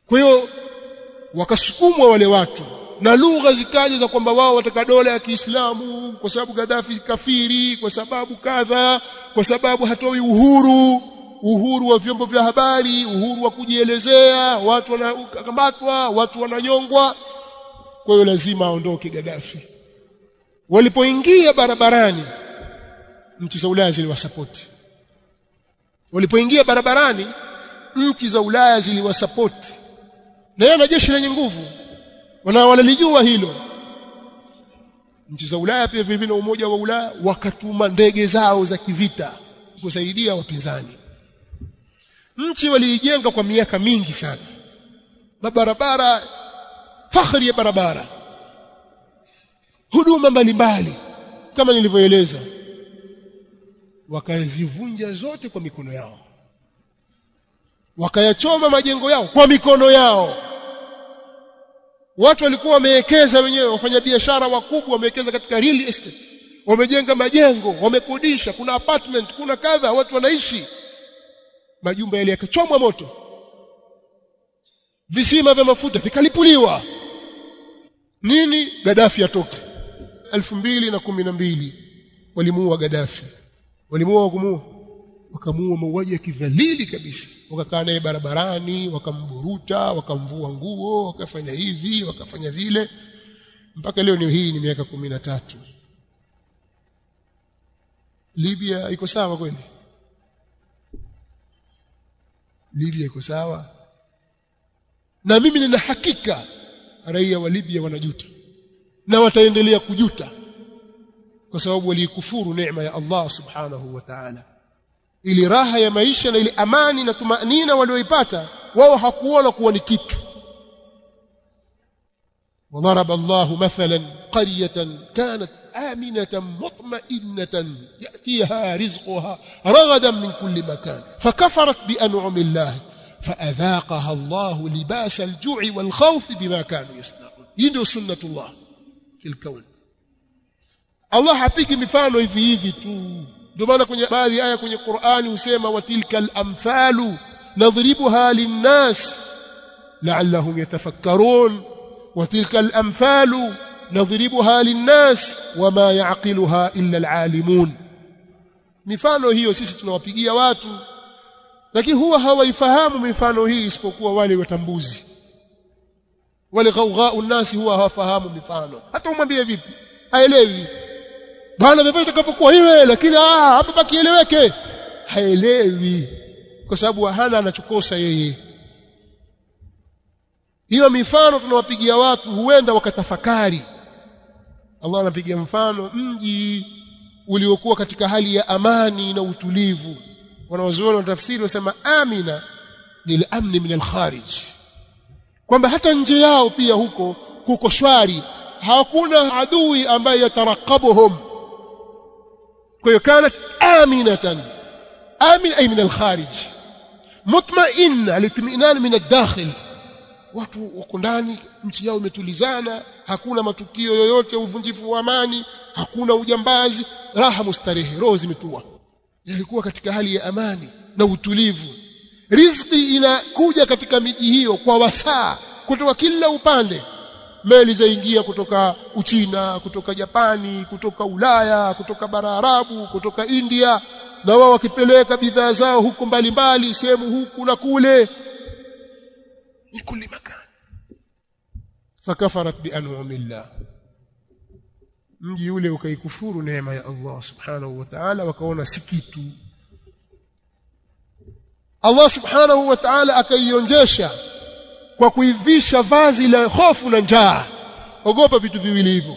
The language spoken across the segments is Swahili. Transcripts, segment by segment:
kwa hiyo wakasukumwa wale watu na lugha zikaja za kwamba wao wataka dola ya Kiislamu kwa sababu Gaddafi kafiri kwa sababu kadha kwa sababu hatoi uhuru uhuru wa vyombo vya habari uhuru wa kujielezea watu wanakamatwa watu wananyongwa kwa hiyo lazima aondoke Gaddafi walipoingia barabarani nchi za Ulaya ziliwasapoti walipoingia barabarani nchi za Ulaya ziliwasapoti na yeye na jeshi lenye nguvu wana wanalijua hilo nchi za Ulaya pia vile vile umoja wa Ulaya wakatuma ndege zao za kivita kusaidia wapinzani nchi waliijenga kwa miaka mingi sana mabarabara fakhri ya barabara huduma mbalimbali kama nilivyoeleza wakazivunja zote kwa mikono yao wakayachoma majengo yao kwa mikono yao watu walikuwa wamewekeza wenyewe wafanyabiashara wakubwa wamewekeza katika real estate wamejenga majengo wamekodisha kuna apartment kuna kadha watu wanaishi majumba yale yakachomwa moto visima vya mafuta vikalipuliwa nini Gaddafi atoke 2012 walimuua Gaddafi walimuua kumuua wakamuua mauaji ya kidhalili kabisa wakakaa naye barabarani wakamburuta wakamvua nguo wakafanya hivi wakafanya vile mpaka leo ni hii ni miaka kumi na tatu Libya iko sawa kweli Libya iko sawa na mimi nina hakika raia wa Libya wanajuta na wataendelea kujuta kwa sababu walikufuru neema ya Allah subhanahu wa ta'ala ili raha ya maisha na ile amani na tumanina walioipata wao hakuona kuwa ni kitu وضرب الله مثلا قرية كانت آمنة مطمئنة يأتيها رزقها رغدا من كل مكان فكفرت بأنعم الله فأذاقها الله لباس الجوع والخوف بما كانوا يصنعون يدو سنة الله في الكون الله hapigi mifano hivi hivi tu ndio maana kwenye baadhi ya aya kwenye Qur'ani husema watilkal amthalu nadribuha linnas la'allahum yatafakkarun watilkal amthalu nadribuha linnas wama ya'qiluha illa alalimun mifano hiyo sisi tunawapigia watu lakini huwa hawaifahamu mifano hii isipokuwa wale watambuzi wale ghaugau nasi huwa hawafahamu mifano hata umwambie vipi haelewi bwana vivyo itakavyokuwa iwe lakini ah hapa pakieleweke haelewi kwa sababu hana anachokosa yeye hiyo mifano tunawapigia watu huenda wakatafakari Allah anapigia mfano mji uliokuwa katika hali ya amani na utulivu wanawazuoni wa tafsiri wasema amina ni amni min al-kharij kwamba hata nje yao pia huko kuko shwari hakuna adui ambaye yatarakabuhum kwa hiyo kanat aminatan amin ay min al-kharij mutma'inna litminan min ad-dakhil watu wako ndani nchi yao imetulizana hakuna matukio yoyote ya uvunjifu wa amani hakuna ujambazi raha mustarehe roho zimetua yalikuwa katika hali ya amani na utulivu riziki inakuja katika miji hiyo kwa wasaa kutoka kila upande meli zaingia kutoka Uchina kutoka Japani kutoka Ulaya kutoka bara Arabu kutoka India na wao wakipeleka bidhaa zao huko mbalimbali sehemu huku na kule min kulli makan fakafarat bi an'amillah mji ule ukaikufuru neema ya Allah subhanahu wa ta'ala wakaona si kitu Allah subhanahu wa ta'ala akaionjesha kwa kuivisha vazi la hofu na njaa ogopa vitu viwili hivyo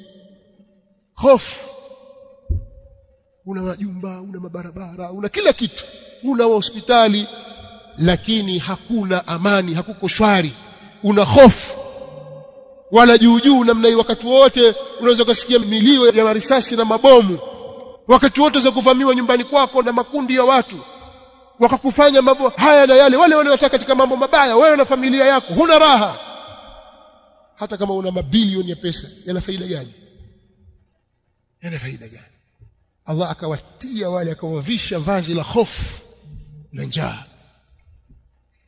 hofu una majumba una mabarabara una kila kitu una hospitali lakini hakuna amani hakuko shwari una hofu wala juu juu namna hii wakati wote unaweza kusikia milio ya marisasi na mabomu wakati wote za kuvamiwa nyumbani kwako na makundi ya watu wakakufanya mambo haya na yale wale wanaotaka katika mambo mabaya wewe na familia yako huna raha hata kama una mabilioni ya pesa yana faida gani yana faida gani Allah akawatia wale akawavisha vazi la hofu na njaa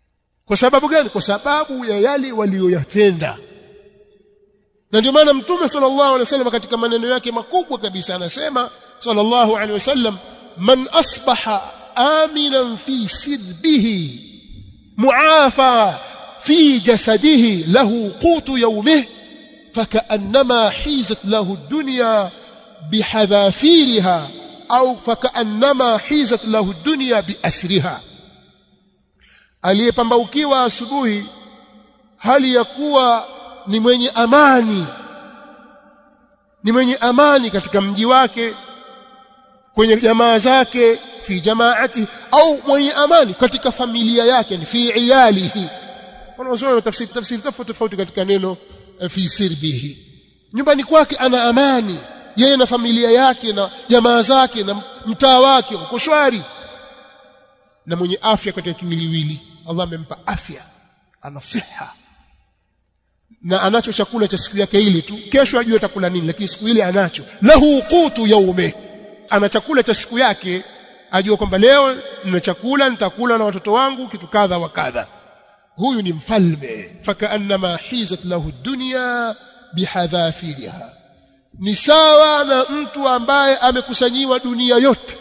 kwa sababu gani kwa sababu ya yale walioyatenda na ndio maana mtume sallallahu alaihi wasallam katika maneno yake makubwa kabisa anasema sallallahu alaihi wasallam man asbaha aminan fi sirbihi muafa fi jasadihi lahu qutu yawmihi فكأنما حيزت له الدنيا بحذافيرها أو فكأنما حيزت له الدنيا بأسرها aliyepambaukiwa asubuhi hali ya kuwa ni mwenye amani ni mwenye amani katika mji wake kwenye jamaa zake fi jamaati au mwenye amani katika familia yake ni fi iyalihi wanaosoma tafsiri tafsiri tofauti tofauti katika neno fi sirbihi nyumbani kwake ana amani yeye na familia yake na jamaa zake na mtaa wake uko shwari na mwenye afya katika kiwiliwili Allah amempa afya ana siha na anacho chakula cha siku yake ile tu kesho ajue atakula nini lakini siku ile anacho lahu qutu yaume ana chakula cha siku yake ajua kwamba leo nina chakula nitakula na watoto wangu kitu kadha wa kadha huyu ni mfalme fakaannama hizat lahu dunya bihadhafiriha ni sawa na mtu ambaye amekusanyiwa dunia yote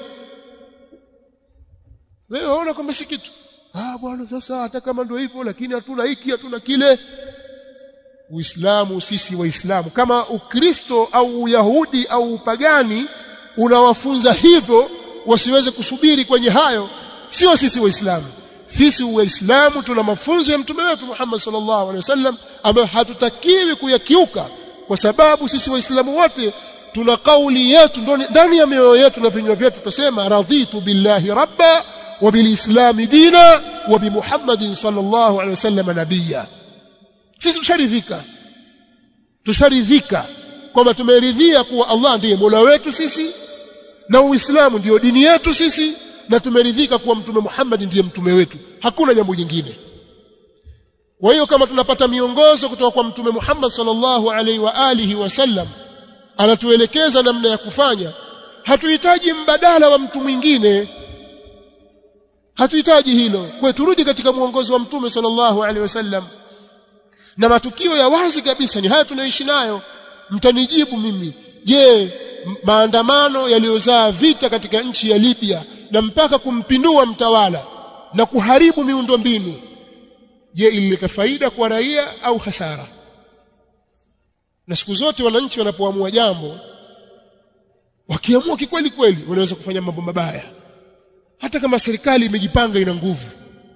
wewe unaona kwamba si kitu ah bwana sasa hata kama ndio hivyo lakini hatuna hiki hatuna kile Uislamu sisi waislamu kama Ukristo au Uyahudi au upagani unawafunza hivyo wasiweze kusubiri kwenye hayo sio sisi waislamu sisi waislamu tuna mafunzo ya mtume wetu Muhammad sallallahu alaihi wasallam ambayo hatutakiwi kuyakiuka kwa sababu sisi waislamu wote tuna kauli yetu ndani ya mioyo yetu na vinywa vyetu tutasema radhitu billahi rabba wa bilislami dina wa bi Muhammadin sallallahu alaihi wasallam nabiyya sisi tusharidhika tusharidhika kwamba tumeridhia kuwa Allah ndiye Mola wetu sisi na Uislamu ndiyo dini yetu sisi na tumeridhika kuwa mtume Muhammad ndiye mtume wetu hakuna jambo jingine kwa hiyo kama tunapata miongozo kutoka kwa mtume Muhammad sallallahu alaihi wa alihi wasallam anatuelekeza namna ya kufanya hatuhitaji mbadala wa mtu mwingine hatuhitaji hilo kwa turudi katika mwongozo wa mtume sallallahu alaihi wasallam na matukio ya wazi kabisa ni haya tunaishi nayo mtanijibu mimi je maandamano yaliyozaa vita katika nchi ya Libya na mpaka kumpindua mtawala na kuharibu miundombinu je ilileta faida kwa raia au hasara na siku zote wananchi wanapoamua jambo wakiamua kikweli kweli wanaweza kufanya mambo mabaya hata kama serikali imejipanga ina nguvu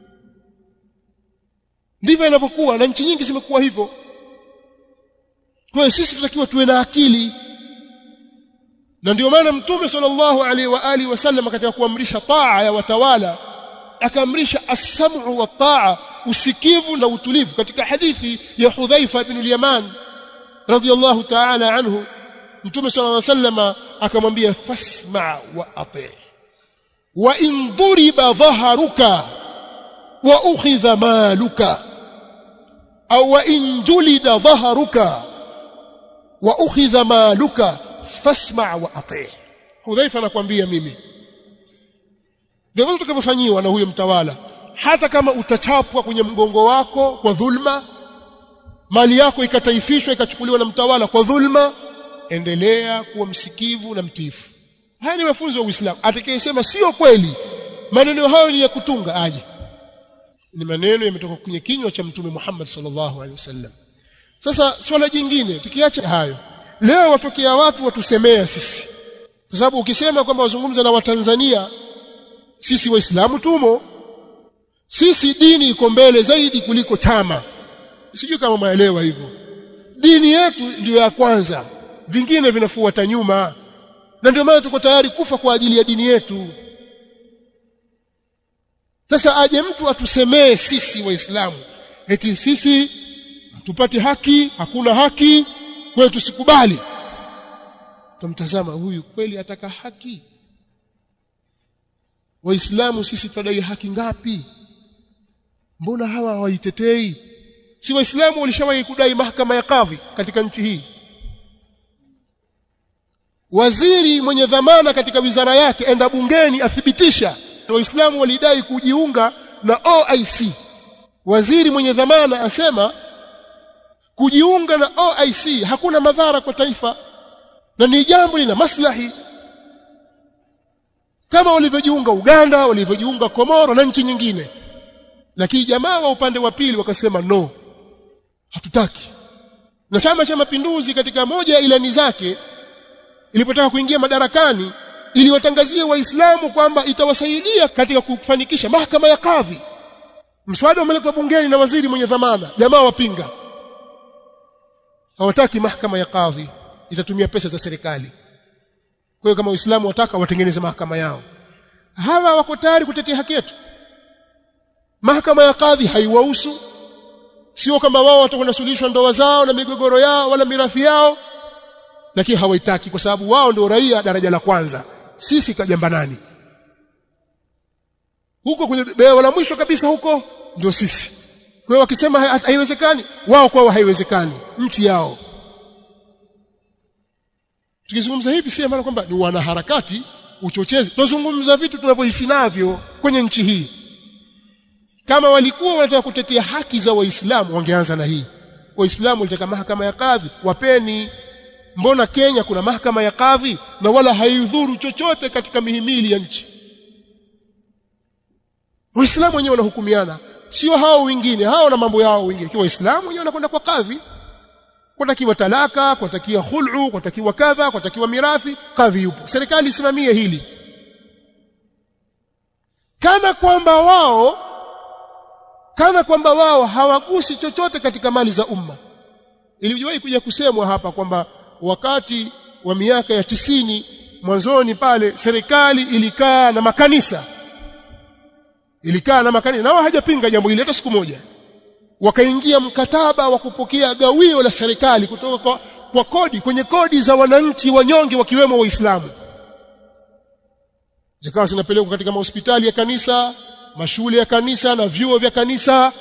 ndivyo inavyokuwa na nchi nyingi zimekuwa hivyo kwa hiyo sisi tunatakiwa tuwe na akili na ndio maana mtume sallallahu alaihi wa alihi wasallam katika kuamrisha taa ya watawala akaamrisha as-sam'u wa taa usikivu na utulivu katika hadithi ya Hudhaifa ibn al-Yaman radiyallahu ta'ala anhu mtume sallallahu alaihi wasallam akamwambia fasma wa ati wa in duriba dhaharuka wa ukhidha maluka au wa in julida dhaharuka wa ukhidha maluka fasma wa ati Hudhaifa anakuambia mimi ndivyo tutakavyofanyiwa na huyo mtawala hata kama utachapwa kwenye mgongo wako kwa dhulma mali yako ikataifishwa ikachukuliwa na mtawala kwa dhulma endelea kuwa msikivu na mtiifu haya ni mafunzo ya Uislamu atakayesema sio kweli maneno hayo ni ya kutunga aje ni maneno yametoka kwenye kinywa cha mtume Muhammad sallallahu alaihi wasallam sasa swala jingine tukiacha hayo leo watokea watu watusemea sisi kwa sababu ukisema kwamba wazungumza na watanzania sisi waislamu tumo sisi dini iko mbele zaidi kuliko chama sijui kama maelewa hivyo dini yetu ndiyo ya kwanza vingine vinafuata nyuma na ndio maana tuko tayari kufa kwa ajili ya dini yetu sasa aje mtu atusemee sisi waislamu eti sisi hatupati haki hakuna haki kwa hiyo tusikubali tumtazama huyu kweli ataka haki waislamu sisi tunadai haki ngapi mbona hawa hawaitetei si waislamu walishawahi kudai mahakama ya kadhi katika nchi hii waziri mwenye dhamana katika wizara yake enda bungeni athibitisha waislamu walidai kujiunga na OIC waziri mwenye dhamana asema kujiunga na OIC hakuna madhara kwa taifa na ni jambo lina maslahi kama walivyojiunga Uganda walivyojiunga Komoro na nchi nyingine lakini jamaa wa upande wa pili wakasema no hatutaki na chama cha mapinduzi katika moja ya ilani zake ilipotaka kuingia madarakani iliwatangazia waislamu kwamba itawasaidia katika kufanikisha mahakama ya kadhi mswada umeletwa bungeni na waziri mwenye dhamana jamaa wapinga hawataki mahakama ya kadhi itatumia pesa za serikali kwa hiyo kama waislamu wataka watengeneze mahakama yao hawa wako tayari kutetea haki yetu mahakama ya kadhi haiwahusu sio kama wao watakwenda suluhishwa ndoa zao na migogoro yao wala mirathi yao lakini hawaitaki kwa sababu wao ndio raia daraja la kwanza sisi kajamba nani huko kwenye bewa la mwisho kabisa huko ndio sisi kwa hiyo wakisema haiwezekani wao kwao haiwezekani nchi yao tukizungumza hivi si maana kwamba ni wanaharakati uchochezi tunazungumza vitu tunavyoishi navyo kwenye nchi hii kama walikuwa wanataka kutetea haki za waislamu wangeanza na hii waislamu walitaka mahakama ya kadhi wapeni mbona Kenya kuna mahakama ya kadhi na wala haidhuru chochote katika mihimili ya nchi waislamu wenyewe wanahukumiana sio hao wengine hao na mambo yao wengine kwa waislamu wenyewe wanakwenda kwa kadhi kwatakiwa talaka kwatakiwa khul'u kwatakiwa kadha kwatakiwa mirathi kadhi yupo serikali isimamie hili kana kwamba wao kana kwamba wao hawagusi chochote katika mali za umma iliwahi kuja kusemwa hapa kwamba wakati wa miaka ya tisini mwanzoni pale serikali ilikaa na makanisa ilikaa na makanisa na wao hajapinga jambo hili hata siku moja wakaingia mkataba wa kupokea gawio la serikali kutoka kwa, kwa kodi kwenye kodi za wananchi wanyonge wakiwemo waislamu zikawa zinapelekwa katika mahospitali ya kanisa mashule ya kanisa na vyuo vya kanisa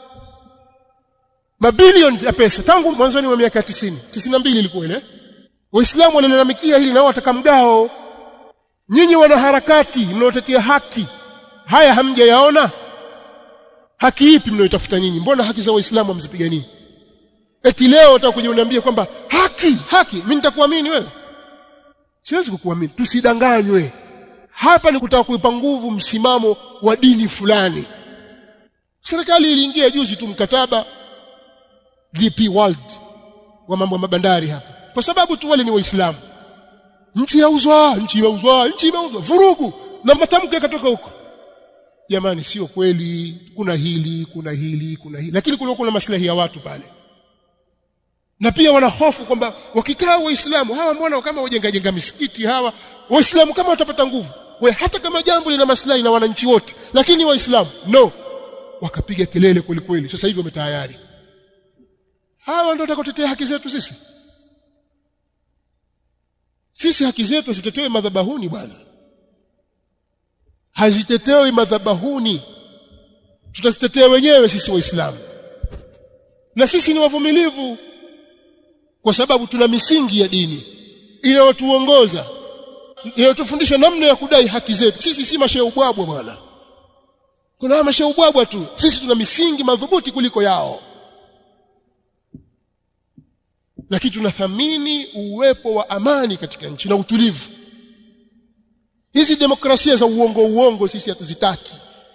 mabilioni ya pesa tangu mwanzoni wa miaka 90 92 ilikuwa ile waislamu wanalalamikia hili nao wataka mgao nyinyi wanaharakati mnaotetea haki haya hamjayaona haki ipi mnayotafuta nyinyi mbona haki za waislamu hamzipiganii eti leo utakuja uniambie kwamba haki haki mimi nitakuamini wewe siwezi kukuamini tusidanganywe hapa ni kutaka kuipa nguvu msimamo wa dini fulani serikali iliingia juzi tu mkataba DP World wa mambo ya mabandari hapa kwa sababu tu wale ni waislamu nchi yauzwa nchi yauzwa nchi imeuzwa vurugu na matamko yakatoka huko jamani sio kweli kuna hili kuna hili kuna hili lakini kuna kuna maslahi ya watu pale na pia wana hofu kwamba wakikaa waislamu hawa mbona kama wajenga jenga misikiti hawa waislamu kama watapata nguvu we hata kama jambo lina maslahi na wananchi wote lakini waislamu no wakapiga kelele kweli kweli sasa hivi wametayari hawa ndio watakaotetea haki zetu sisi sisi haki zetu zitetewe madhabahuni bwana hazitetewi madhabahuni tutazitetea wenyewe sisi waislamu na sisi ni wavumilivu kwa sababu tuna misingi ya dini inayotuongoza inayotufundisha namna ya kudai haki zetu sisi si masheubwabwa bwana kuna masheubwabwa tu sisi tuna misingi madhubuti kuliko yao lakini tunathamini uwepo wa amani katika nchi na utulivu hizi demokrasia za uongo uongo sisi hatuzitaki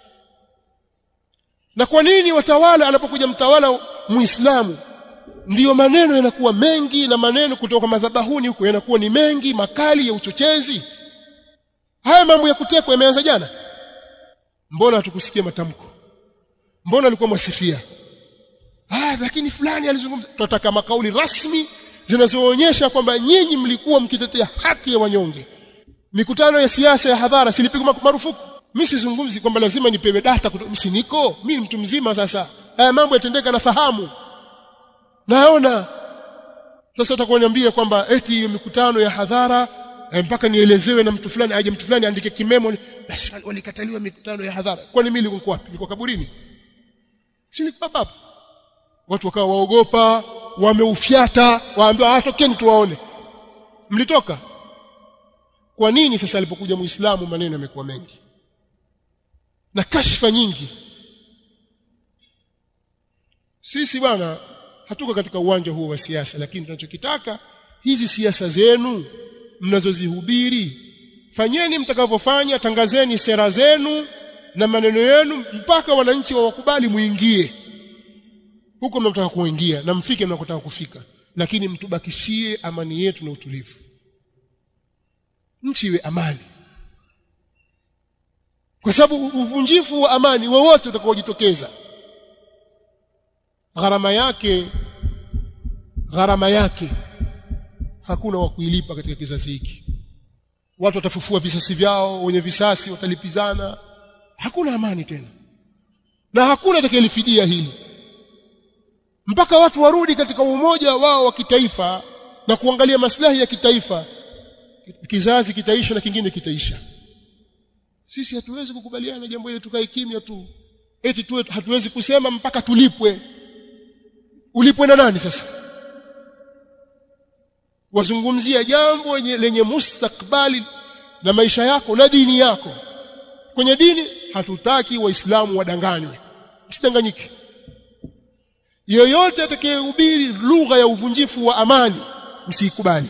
na kwa nini watawala anapokuja mtawala muislamu ndiyo maneno yanakuwa mengi na maneno kutoka madhabahuni huko yanakuwa ni mengi makali ya uchochezi haya mambo ya kutekwa yameanza jana mbona hatukusikia matamko mbona alikuwa mwasifia ah lakini fulani alizungumza tunataka makauli rasmi zinazoonyesha kwamba nyinyi mlikuwa mkitetea haki ya wanyonge mikutano ya siasa ya hadhara silipigwa marufuku mimi sizungumzi kwamba lazima nipewe data msi niko mimi mtu mzima sasa haya mambo yatendeka nafahamu naona sasa utakoniambia kwamba eti hiyo mikutano ya hadhara eh, mpaka nielezewe na mtu fulani aje mtu fulani andike kimemo basi walikataliwa mikutano ya hadhara kwani mimi nilikuwa wapi nilikuwa kaburini si nilikuwa hapa watu wakawa waogopa wameufyata waambiwa atokeni tuwaone mlitoka kwa nini sasa alipokuja muislamu maneno yamekuwa mengi na kashfa nyingi sisi bwana hatuko katika uwanja huo wa siasa lakini tunachokitaka hizi siasa zenu mnazozihubiri fanyeni mtakavyofanya tangazeni sera zenu na maneno yenu mpaka wananchi wawakubali muingie huko mnataka kuingia na mfike mnakotaka kufika lakini mtubakishie amani yetu na utulivu nchi iwe amani kwa sababu uvunjifu wa amani wowote utakaojitokeza gharama yake gharama yake hakuna wa kuilipa katika kizazi hiki watu watafufua visasi vyao wenye visasi watalipizana hakuna amani tena na hakuna atakayelifidia hili mpaka watu warudi katika umoja wao wa kitaifa na kuangalia maslahi ya kitaifa kizazi kitaisha na kingine kitaisha sisi hatuwezi kukubaliana na jambo hili tukae kimya tu eti tuwe hatuwezi kusema mpaka tulipwe ulipwe na nani sasa wazungumzia jambo lenye mustakbali na maisha yako na dini yako kwenye dini hatutaki waislamu wadanganywe msidanganyike yoyote atakayehubiri lugha ya uvunjifu wa amani msikubali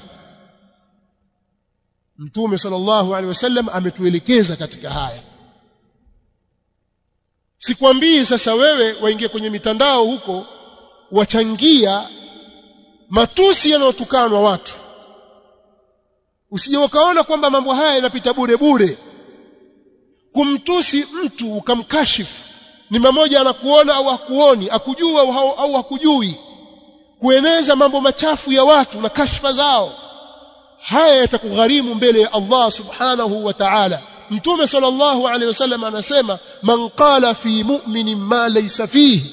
mtume sallallahu alaihi wasallam ametuelekeza katika haya sikwambii sasa wewe waingie kwenye mitandao huko wachangia matusi yanayotukanwa watu usije ukaona kwamba mambo haya yanapita bure bure kumtusi mtu ukamkashifu ni mmoja anakuona au hakuoni akujua au, au hakujui kueneza mambo machafu ya watu na kashfa zao haya yatakugharimu mbele ya Allah subhanahu wa ta'ala mtume sallallahu alaihi wasallam anasema man qala fi mu'minin ma laysa fihi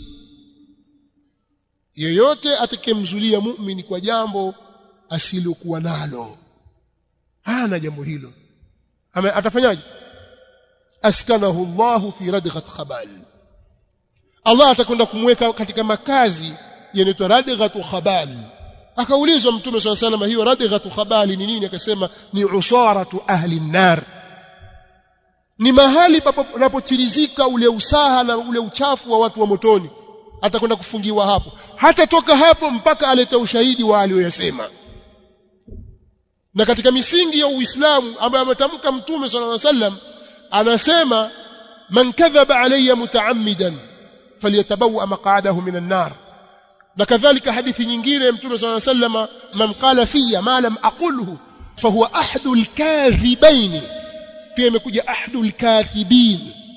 yeyote atakemzulia mu'mini kwa jambo asilokuwa nalo hana jambo hilo Ame, atafanyaje askanahu Allahu fi radghat khabal Allah atakwenda kumweka katika makazi yanaitwa radghatu khabal akaulizwa mtume swalla sallam hiyo radghatu khabali ni nini akasema ni usaratu ahli nar ni mahali panapochirizika ule usaha na ule uchafu wa watu wa motoni atakwenda kufungiwa hapo hatatoka hapo mpaka alete ushahidi wa aliyoyasema na katika misingi ya Uislamu ambayo ametamka mtume sallallahu alaihi wasallam anasema man kadhaba alayya mutaammidan falyatabawa maq'adahu minan nar na kadhalika hadithi nyingine mtume sallallahu alaihi wasallam man qala fiyya ma lam aqulhu fahuwa ahadul kadhibain pia imekuja ahadul kadhibin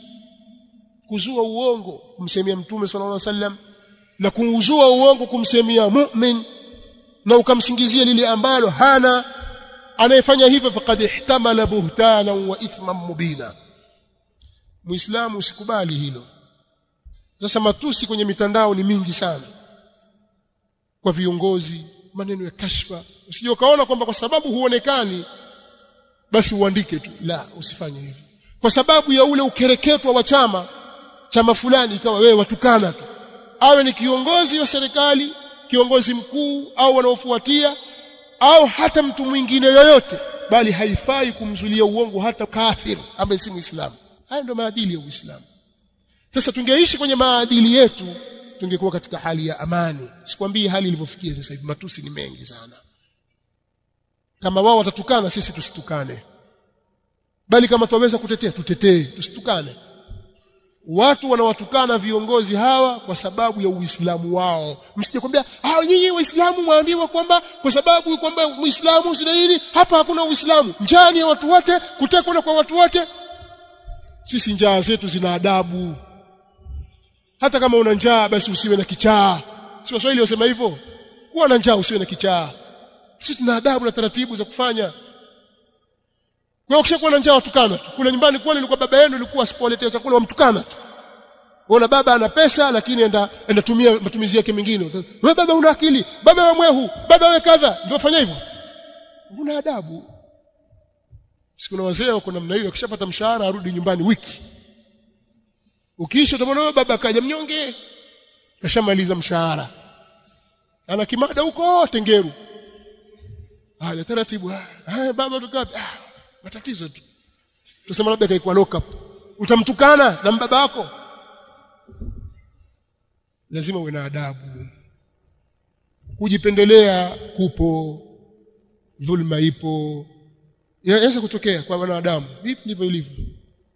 kuzua uongo kumsemia mtume sallallahu alaihi wasallam na kuuzua uongo kumsemia mu'min na ukamsingizia lile ambalo hana anayefanya hivyo faqad ihtamala buhtana wa ithman mubina muislamu usikubali hilo sasa matusi kwenye mitandao ni mingi sana kwa viongozi maneno ya kashfa usije ukaona kwamba kwa sababu huonekani basi uandike tu la usifanye hivyo kwa sababu ya ule ukereketwa wa chama chama fulani ikawa wewe watukana tu awe ni kiongozi wa serikali kiongozi mkuu au wanaofuatia au hata mtu mwingine yoyote bali haifai kumzulia uongo hata kafir ambaye si muislamu haya ndio maadili ya uislamu sasa tungeishi kwenye maadili yetu tungekuwa katika hali ya amani sikwambii hali ilivyofikia sasa hivi matusi ni mengi sana kama wao watatukana sisi tusitukane bali kama tuweza kutetea tutetee tusitukane watu wanawatukana viongozi hawa kwa sababu ya uislamu wao msije kwambia ah nyinyi waislamu mwaambiwa kwamba kwa sababu kwamba muislamu sina hili hapa hakuna uislamu njani ya watu wote kutekwa kwa watu wote sisi njaa zetu zina adabu hata kama una njaa basi usiwe na kichaa si waswahili wasema hivyo kuwa na njaa usiwe na kichaa sisi tuna adabu na taratibu za kufanya kwa ukishakuwa na njaa watukana tu kule nyumbani kwani ilikuwa baba yenu ilikuwa asipoletea chakula wamtukana tu Unaona baba ana pesa lakini enda enda tumia matumizi yake mengine. Wewe baba una akili, baba wewe mwehu, baba wewe kadha, ndio fanya hivyo. Una adabu. Siku na wazee wako namna hiyo akishapata mshahara arudi nyumbani wiki. Ukiisha utamwona wewe baba kaja mnyonge. Kashamaliza mshahara. Ana kimada huko Tengeru. Haya taratibu. Haya baba tukapi? Ah, matatizo tu. Tusema labda kaikuwa lock up. Utamtukana na mbaba wako? lazima uwe na adabu kujipendelea kupo dhulma ipo inaweza kutokea kwa wanadamu hivi ndivyo ilivyo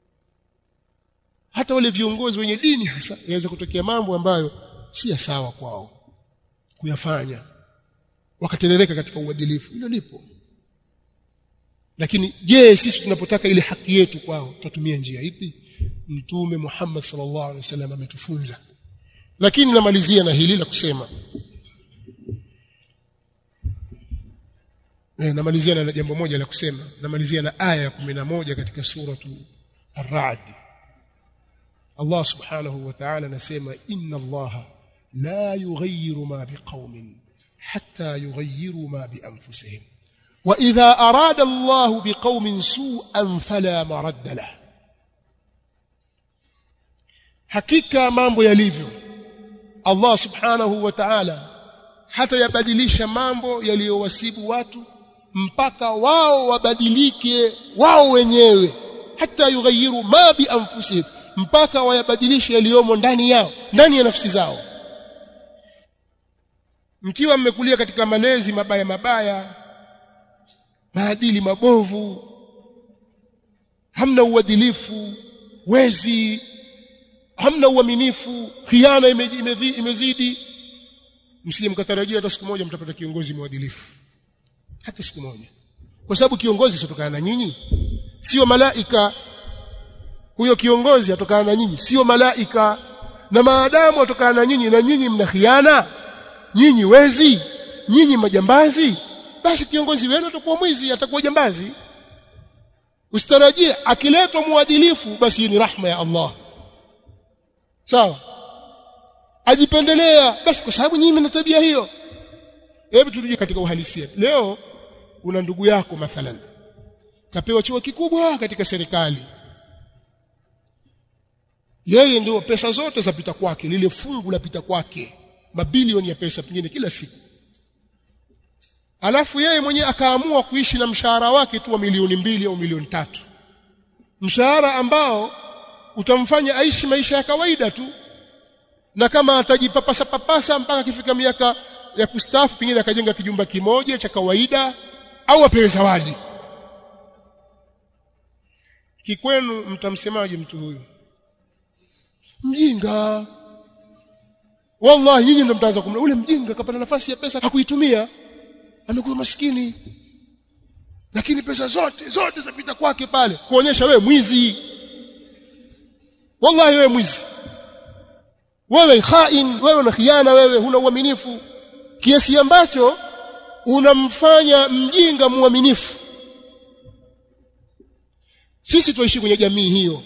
hata wale viongozi wenye dini hasa yaweza kutokea mambo ambayo si ya sawa kwao kuyafanya wakaterereka katika uadilifu hilo lipo lakini je sisi tunapotaka ile haki yetu kwao tutatumia njia ipi mtume Muhammad sallallahu alaihi wasallam ametufunza lakini namalizia na hili la kusema Eh, namalizia na jambo moja la kusema namalizia na aya ya 11 katika suratu ar-ra'd Allah subhanahu wa ta'ala anasema inna Allah la yughayyiru ma biqaumin hatta yughayyiru ma bi anfusihim wa idha arada Allah biqaumin su'an fala maradda lahu hakika mambo yalivyo Allah subhanahu wa ta'ala hata yabadilisha mambo yaliyowasibu watu mpaka wao wabadilike wao wenyewe hata yughayyiru ma bi anfusihim mpaka wayabadilishe yaliyomo ndani yao ndani ya nafsi zao mkiwa mmekulia katika malezi mabaya mabaya maadili mabovu hamna uadilifu wezi hamna uaminifu khiana imezidi, imezidi msije mkatarajia hata siku moja mtapata kiongozi mwadilifu hata siku moja kwa sababu kiongozi sitokana na nyinyi sio malaika huyo kiongozi atokana na nyinyi sio malaika na maadamu atokana na nyinyi na nyinyi mna khiana nyinyi wezi nyinyi majambazi basi kiongozi wenu atakuwa mwizi atakuwa jambazi usitarajie akiletwa muadilifu basi ni rahma ya Allah sawa ajipendelea basi kwa sababu nyinyi mna tabia hiyo hebu turudi katika uhalisia leo una ndugu yako mathalan kapewa chuo kikubwa katika serikali yeye ndio pesa zote zapita kwake lile fungu lapita kwake mabilioni ya pesa pengine kila siku alafu yeye mwenyewe akaamua kuishi na mshahara wake tu wa milioni mbili au milioni tatu mshahara ambao utamfanya aishi maisha ya kawaida tu na kama atajipapasa papasa mpaka akifika miaka ya kustaafu pengine akajenga kijumba kimoja cha kawaida au apewe zawadi kikwenu mtamsemaje mtu huyu mjinga wallahi nyinyi ndio mtaanza kumla ule mjinga kapata nafasi ya pesa hakuitumia amekuwa maskini lakini pesa zote zote zapita kwake pale kuonyesha wewe mwizi wallahi wewe mwizi wewe khain wewe una khiana wewe huna uaminifu kiasi ambacho unamfanya mjinga muaminifu sisi tuishi kwenye jamii hiyo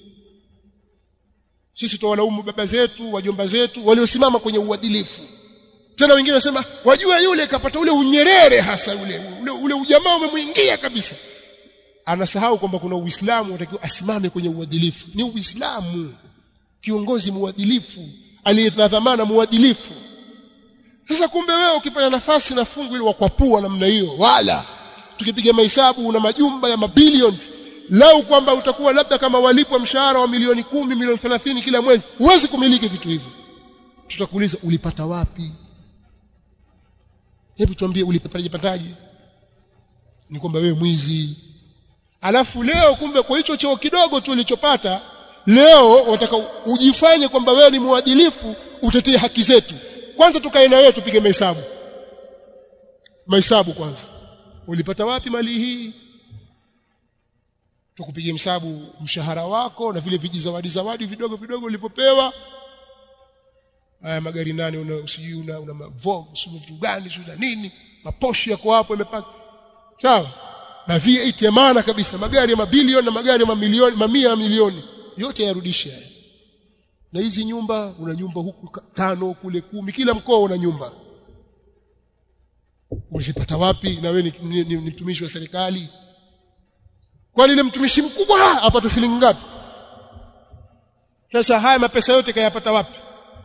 sisi tuwalaumu baba zetu wajomba zetu waliosimama kwenye uadilifu tena wengine wanasema wajua yule kapata ule unyerere hasa ule ule, ule ujamaa umemwingia kabisa anasahau kwamba kuna uislamu unatakiwa asimame kwenye uadilifu ni uislamu kiongozi muadilifu aliye na dhamana muadilifu sasa kumbe wewe ukipata nafasi na fungu ile wakwapua namna hiyo wala tukipiga mahesabu una majumba ya mabilions lau kwamba utakuwa labda kama walipwa mshahara wa milioni kumi milioni thelathini kila mwezi huwezi kumiliki vitu hivyo tutakuuliza ulipata wapi hebu tuambie ulipataje pataje ni kwamba wewe mwizi alafu leo kumbe kwa hicho cheo kidogo tu ulichopata leo wataka ujifanye kwamba wewe ni mwadilifu utetee haki zetu kwanza tukae na wewe tupige mahesabu mahesabu kwanza ulipata wapi mali hii tukupigie msabu mshahara wako na vile vijizawadi zawadi vidogo vidogo ulivyopewa haya magari nani una usijui una, una Vogue sio vitu gani sio nini maposhi yako hapo yamepaka sawa na V8 ya maana kabisa magari ya mabilioni na magari ya mamilioni mamia ya milioni yote yarudishe haya na hizi nyumba una nyumba huku tano kule kumi kila mkoa una nyumba umezipata wapi na wewe ni, ni, ni, ni mtumishi wa serikali kwani ile mtumishi mkubwa apata shilingi ngapi sasa haya mapesa yote kayapata wapi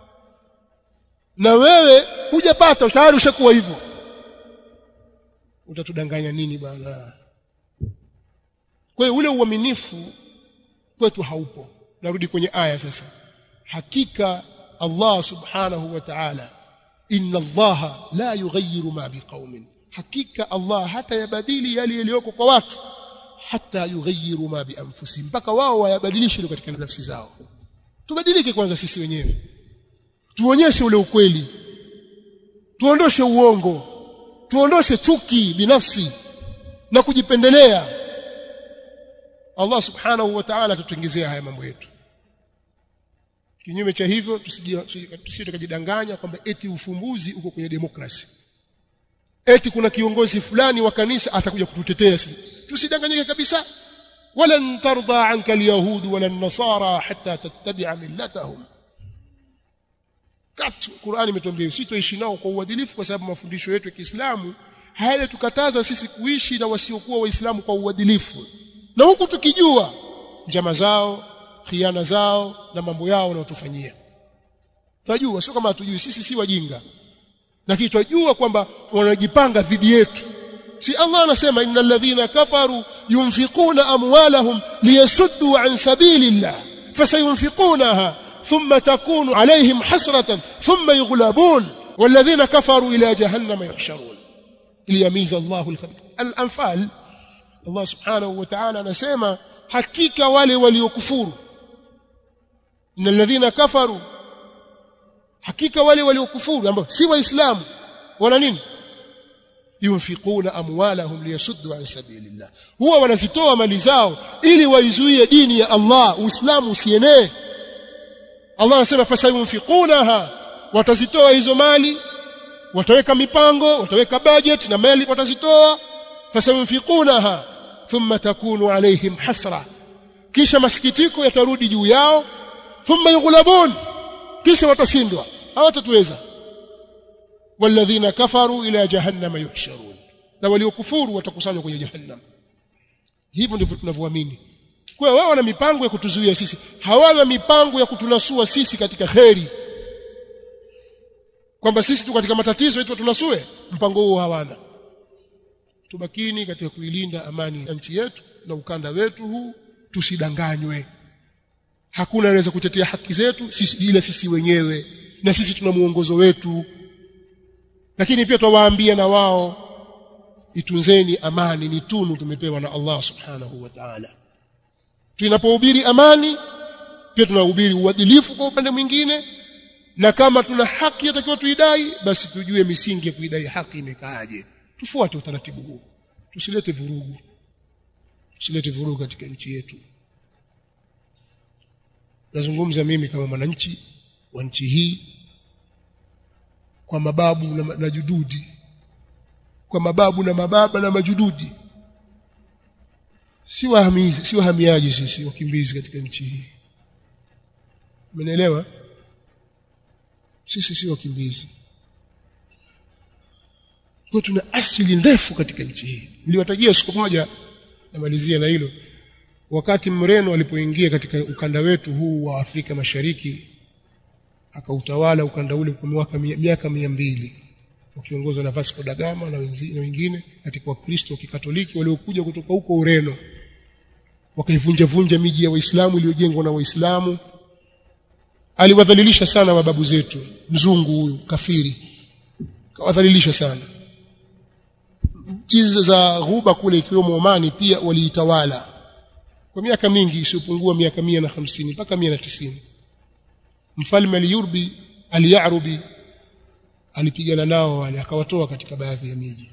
na wewe hujapata tayari ushakuwa hivyo utatudanganya nini bwana kwa hiyo ule uaminifu kwetu haupo narudi kwenye aya sasa hakika Allah subhanahu wa ta'ala inna Allah la yughayyiru ma biqaumin hakika Allah hata yabadili yale yaliyoko kwa watu hata yughayyiru ma bi anfusihim mpaka wao wayabadilishe katika nafsi zao tubadilike kwanza sisi wenyewe tuonyeshe ule ukweli tuondoshe uongo tuondoshe chuki binafsi na kujipendelea Allah subhanahu wa ta'ala tutengezea haya mambo yetu kinyume cha hivyo tusije tukajidanganya kwamba eti ufumbuzi uko kwenye demokrasi eti kuna kiongozi fulani wa kanisa atakuja kututetea sisi tusidanganyike kabisa wala tarda anka alyahud wala an-nasara hatta tattabi'a millatahum katu Qur'ani imetuambia sisi tuishi nao kwa uadilifu kwa sababu mafundisho yetu ya Kiislamu haya tukataza sisi kuishi na wasiokuwa waislamu kwa uadilifu na huku tukijua njama zao khiana zao na mambo yao wanayotufanyia tunajua sio kama hatujui sisi si wajinga lakini tunajua kwamba wanajipanga dhidi yetu si Allah anasema innal ladhina kafaru yunfiquna amwalahum liyasuddu an sabilillah fasayunfiqunaha thumma takunu alayhim hasratan thumma yughlabun والذين كفروا إلى جهنم يحشرون ليميز الله الخبيث الأنفال الله سبحانه وتعالى نسمى حقيقة wale waliokufuru إن الذين كفروا hakika wale waliokufuru ambao si waislamu wana nini yunfiquna amwalahum liyasuddu an sabilillah huwa wanazitoa mali zao ili waizuie dini ya Allah uislamu usienee Allah anasema fasayunfiqunaha watazitoa hizo mali wataweka mipango wataweka budget na mali watazitoa fasayunfiqunaha thumma takunu alaihim hasra kisha masikitiko yatarudi juu yao thumma yughlabun kisha watashindwa hawatatuweza walladhina kafaru ila jahannama yuhsharun na waliokufuru watakusanywa kwenye jahannam hivyo ndivyo tunavyoamini kwa hiyo wao wana mipango ya kutuzuia sisi hawana mipango ya kutunasua sisi katika kheri kwamba sisi tu katika matatizo yetu tunasue mpango huo hawana tubakini katika kuilinda amani ya nchi yetu na ukanda wetu huu tusidanganywe hakuna anaweza kutetea haki zetu sisi ila sisi wenyewe na sisi tuna muongozo wetu lakini pia twawaambia na wao itunzeni amani ni tunu tumepewa na Allah subhanahu wa ta'ala tunapohubiri amani pia tunahubiri uadilifu kwa upande mwingine na kama tuna haki yatakiwa tuidai basi tujue misingi ya kuidai haki imekaaje tufuate utaratibu huu tusilete vurugu tusilete vurugu katika nchi yetu nazungumza mimi kama mwananchi wa nchi hii kwa mababu na, na jududi kwa mababu na mababa na majududi si wahamizi si wahamiaji sisi wakimbizi katika nchi hii umeelewa sisi si wakimbizi kwa tuna asili ndefu katika nchi hii niliwatajia siku moja namalizia na hilo wakati mreno alipoingia katika ukanda wetu huu wa Afrika Mashariki akautawala ukanda ule kwa miaka miaka mia mbili wakiongozwa na Vasco da Gama na wengine katika Wakristo wa Kikatoliki waliokuja kutoka huko Ureno wakaivunja vunja miji ya Waislamu iliyojengwa na Waislamu aliwadhalilisha sana mababu zetu mzungu huyu kafiri kawadhalilisha sana nchi za ghuba kule ikiwemo Omani pia waliitawala kwa miaka mingi isiyopungua miaka mia na hamsini mpaka mia na tisini mfalme aliyurbi aliyarubi alipigana nao wale akawatoa katika baadhi ya miji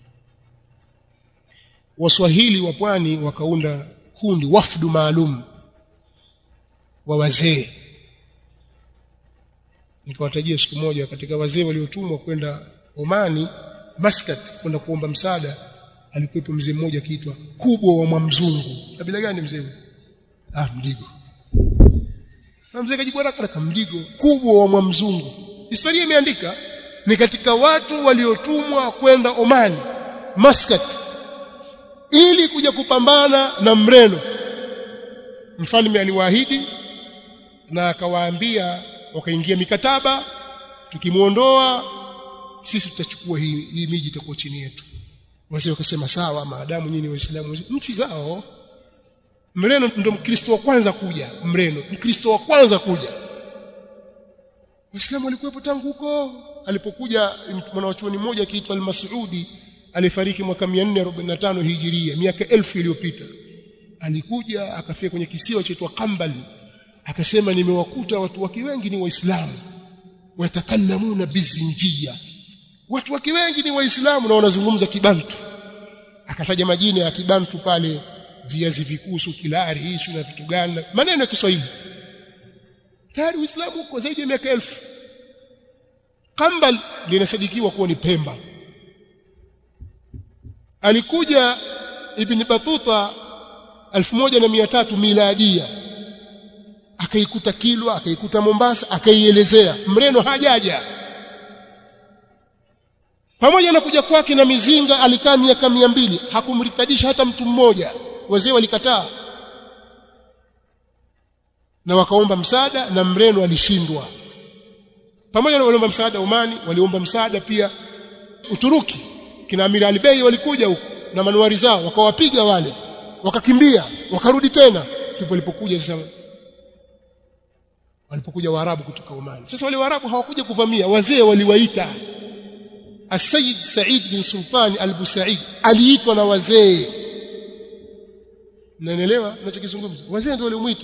waswahili wa pwani wakaunda kundi wafdu maalum wa wazee nikawatajia siku moja katika wazee waliotumwa kwenda Omani Muscat kwenda kuomba msaada alikuwepo mzee mmoja akiitwa kubwa wa Mwamzungu kabila gani mzee ah mdigo na mzee kajibu haraka mdigo kubwa wa Mwamzungu historia imeandika ni katika watu waliotumwa kwenda Omani Muscat ili kuja kupambana na mreno mfalme aliwaahidi na akawaambia wakaingia mikataba tukimuondoa sisi tutachukua hii, hii miji itakuwa chini yetu wazee wakasema sawa maadamu nyinyi waislamu nchi zao mreno ndo mkristo wa kwanza kuja mreno mkristo wa kwanza kuja waislamu walikuwepo tangu huko alipokuja mwanachuoni mmoja akiitwa al-Mas'udi alifariki mwaka 445 hijiria miaka elfu iliyopita alikuja akafika kwenye kisiwa chaitwa Qambal akasema nimewakuta watu waki wengi ni waislamu watakallamuna bizinjia watu waki wengi ni waislamu na wanazungumza kibantu akataja majina ya kibantu pale viazi vikusu kilari hishu na vitu gani maneno ya Kiswahili tayari uislamu uko zaidi ya miaka elfu Kambal linasadikiwa kuwa ni Pemba alikuja Ibn Batuta 1300 miladia akaikuta Kilwa akaikuta Mombasa akaielezea mreno hajaja pamoja na kuja kwake na mizinga alikaa miaka mia mbili hakumritadisha hata mtu mmoja wazee walikataa na wakaomba msaada na mreno alishindwa pamoja na waliomba msaada Omani waliomba msaada pia Uturuki kina Amir Albei walikuja huko na manuari zao wakawapiga wale wakakimbia wakarudi tena ndipo walipokuja sasa walipokuja Waarabu kutoka Omani sasa wale Waarabu hawakuja kuvamia wazee waliwaita As-Sayyid Said bin Sultan Al-Busaid aliitwa na wazee Naelewa ninachokizungumza wazee ndio walimuita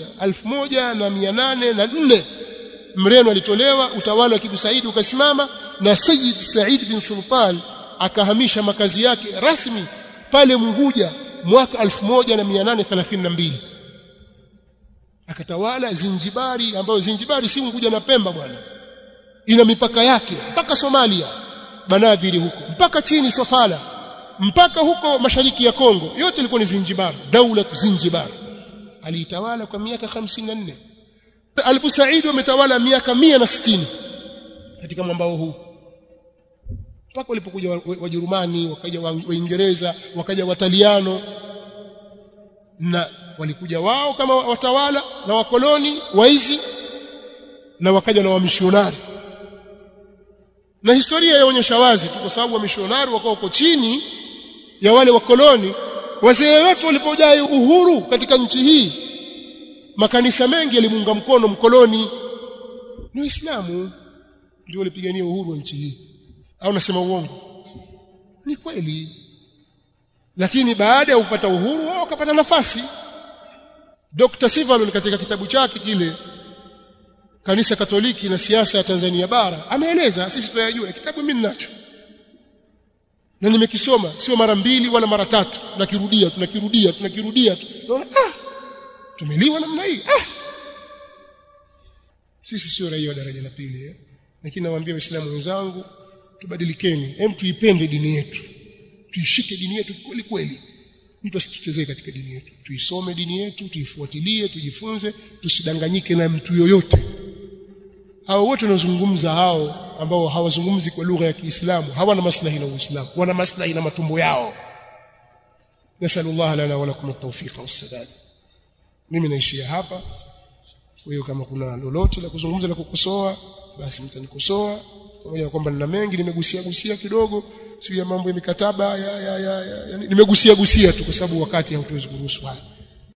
1804 mreno alitolewa utawala wa Kibu Said ukasimama na Sayyid Said bin Sultan akahamisha makazi yake rasmi pale Munguja mwaka 1832 akatawala Zinjibari ambayo Zinjibari si Unguja na Pemba bwana ina mipaka yake mpaka Somalia Banadhiri huko mpaka chini Sofala mpaka huko mashariki ya Kongo yote ilikuwa ni Zinjibar daula Zinjibar aliitawala kwa miaka 54 Albu Said wametawala miaka 160 katika mwambao huu mpaka walipokuja Wajerumani wakaja Waingereza wakaja Wataliano na walikuja wao kama watawala na wakoloni waizi na wakaja na wamishonari na historia yaonyesha wazi tu kwa sababu wamishonari wakawa uko chini ya wale wakoloni wazee wetu walipojai uhuru katika nchi hii makanisa mengi yalimuunga mkono mkoloni ni Uislamu ndio walipigania uhuru wa nchi hii au nasema uongo ni kweli lakini baada ya kupata uhuru wao wakapata nafasi Dr. Sivalon katika kitabu chake kile kanisa Katoliki na siasa ya Tanzania bara ameeleza sisi tunayajua kitabu mimi ninacho na nimekisoma sio mara mbili wala mara tatu nakirudia tunakirudia tunakirudia tunaona ah tumeliwa namna hii ah sisi sio raia wa daraja la pili eh? lakini nawaambia waislamu wenzangu tubadilikeni hem tuipende dini yetu tuishike dini yetu kweli kweli mtu asituchezee katika dini yetu tuisome dini yetu tuifuatilie tujifunze tusidanganyike na mtu yoyote hao wote wanazungumza hao ambao hawazungumzi kwa lugha ya Kiislamu hawana maslahi na Uislamu wana maslahi na matumbo yao nasallallahu lana wa lakum at-tawfiq was-sadad mimi naishia hapa kwa hiyo kama kuna lolote la kuzungumza na kukosoa basi mtanikosoa pamoja na kwamba nina mengi nimegusia gusia kidogo sio ya mambo ya mikataba ya, ya, ya, ya, ya nimegusia gusia tu kwa sababu wakati hautuwezi kuruhusu haya